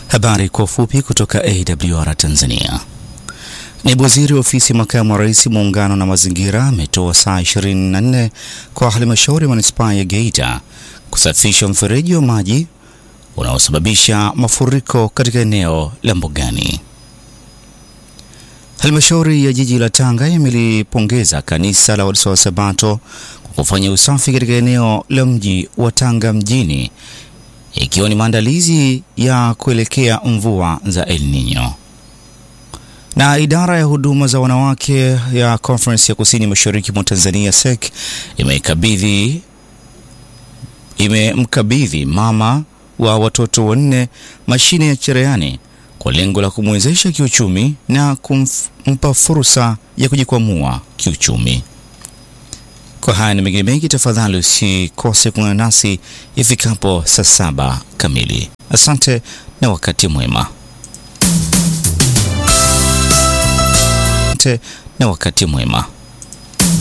Habari kwa ufupi kutoka AWR Tanzania. Naibu waziri wa ofisi ya makamu wa rais muungano na mazingira ametoa saa 24 kwa halmashauri ya manispaa ya Geita kusafisha mfereji wa maji unaosababisha mafuriko katika eneo la Mbugani. Halmashauri ya jiji la Tanga imelipongeza kanisa la Waadventista wa Sabato kwa kufanya usafi katika eneo la mji wa Tanga mjini ikiwa ni maandalizi ya kuelekea mvua za El Nino. Na idara ya huduma za wanawake ya Conference ya Kusini Mashariki mwa Tanzania SEC imekabidhi imemkabidhi mama wa watoto wanne mashine ya cherehani kwa lengo la kumwezesha kiuchumi na kumpa fursa ya kujikwamua kiuchumi. Kwa haya na mengine mengi, tafadhali usikose kuungana nasi ifikapo saa saba kamili. Asante na wakati mwema. Asante na wakati mwema.